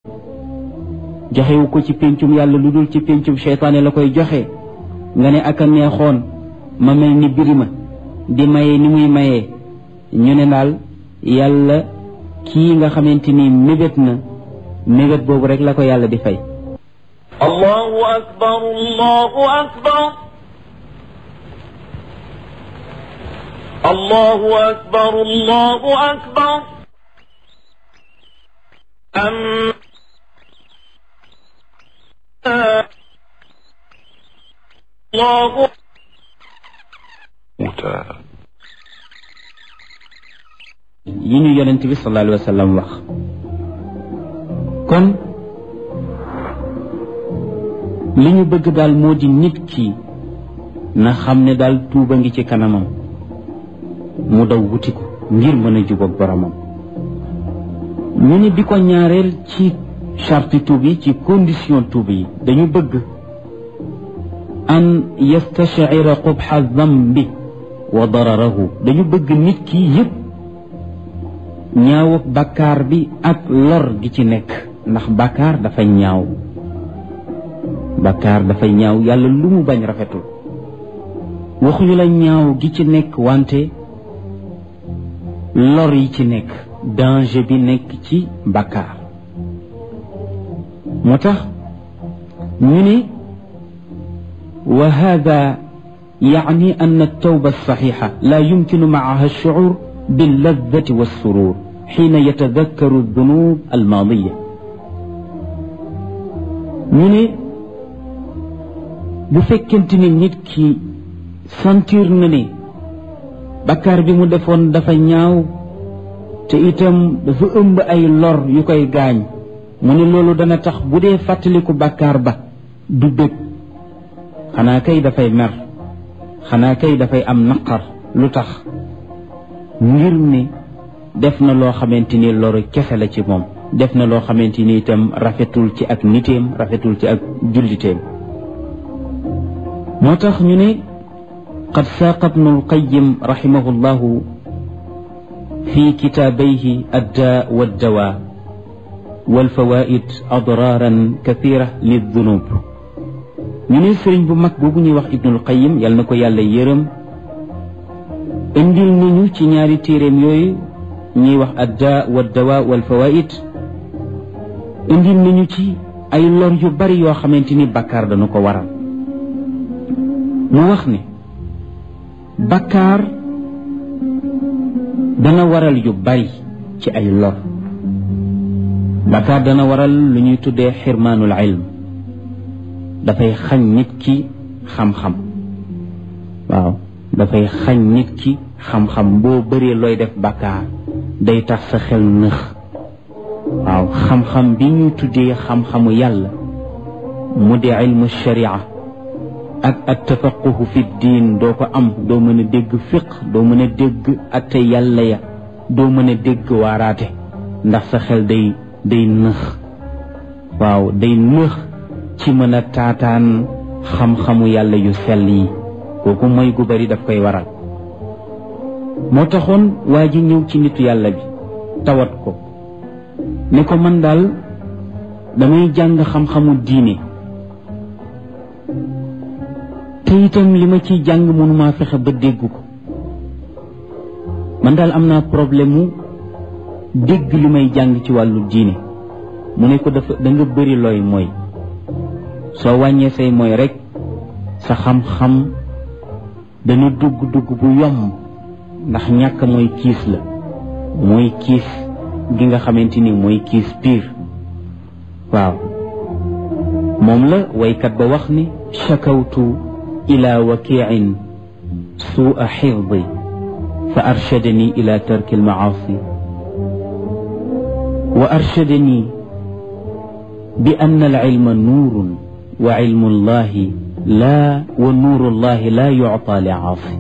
joxewu ko ci péncum yàlla lu dul ci péncum seytaane la koy joxe nga ne ak a neexoon ma mel ni birima di maye ni muy mayee ñu ne daal yàlla kii nga xamante ni mébét na mébét boobu rek la ko yàlla di fay الله أكبر الله أكبر الله أكبر الله أكبر أم الله yi ñu yonent bi sallallahu alayhi wa sallam wax kon li ñu bëgg daal moo di nit ki na xam ne daal tuuba ngi ci kanamam mu daw wuti ko ngir mën a jubóog boromam ñu ne bi ko ñaareel ci charte tuub yi ci condition tuub yi dañu bëgg an yastashira qubxa dambi wa dararahu dañu bëgg nit ki yëpp ñaaw ak bakkaar bi ak lor gi ci nekk ndax bakkaar dafa ñaaw bakkaar dafa ñaaw yàlla lu mu bañ rafetul waxuñu la ñaaw gi ci nekk wante lor yi ci nekk danger bi nekk ci bakkaar moo tax ñu ne wa hada يعني أن التوبة الصحيحة لا يمكن معها الشعور باللذة والسرور حين يتذكر الذنوب الماضية من bu fekkente ni nit ki sentir na ne bakkaar bi mu defoon dafa ñaaw te itam dafa ëmb ay lor yu koy gaañ mu ne loolu dana tax bu dee fàttaliku bakkaar ba du bëgg xanaa kay dafay mer xanaa kay dafay am naqar lu tax ngir ne def na loo xamante ni loru kese la ci moom def na loo xamante ni itam rafetul ci ak niteem rafetul ci ak julliteem moo tax ñu ne qad saaqa ibnu alqayim raximahu llahu fi kitaabayhi addaa waddawaa walfawaid adraaran kathira lildunub ñu ne sëriñ bu mag boobu ñuy wax ibnul qayim yal na ko yàlla yërëm indil nañu ci ñaari téeréem yooyu ñuy wax adda wa dawa wal fawaid indil nañu ci ay lor yu bari yoo xamante ni bakkaar dañu ko waral mu wax ne bakkaar dana waral yu bari ci ay lor bakkaar dana waral lu ñuy tuddee xirmaanul ilm dafay xañ nit ki xam-xam waaw dafay xañ nit ki xam-xam boo bëree looy def bàkkaar day tax sa xel nëx waaw xam-xam bi ñuy tuddee xam-xamu yàlla mu di ilmu sharia ak at tafaquhu fi diin doo ko am doo mën a dégg fiq doo mën a dégg atte yàlla ya doo mën a dégg waaraate ndax sa xel day day nëx waaw day nëx ci mën a taataan xam-xamu yàlla yu sell yi kooku mooy gu bari daf koy waral moo taxoon waa ji ñëw ci nitu yàlla bi tawat ko ne ko man daal damay jàng xam-xamu diine te itam li ma ciy jàng mënumaa fexe ba dégg ko man daal am naa problème mu dégg li may jàng ci wàllu diine mu ne ko dafa da nga bëri looy mooy soo wàññee say mooy rek sa xam-xam dana dugg-dugg bu yomb ndax ñàkk mooy kiis la mooy kiis gi nga xamante ni mooy kiis piir waaw moom la waykat ba wax ni shakawtu ila wakiin suua xifdi fa arshadani ila tarki almaasi wa arshadani bi anna alilma nuurun wa ilmu allahi laa wa nuuru llahi laa yucta li aasi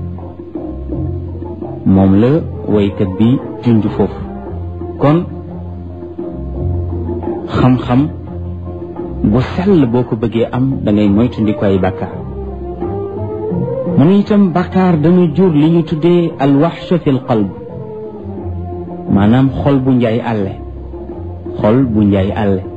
moom la waykat bi junj foofu kon xam-xam bu sell boo ko bëggee am da ngay moytandiku ay bàkkaar mu ne itam bàkkaar dana jur li ñu tuddee alwaxsha fi lqalb maanaam xol bu njaay àlle xol bu njaay àlle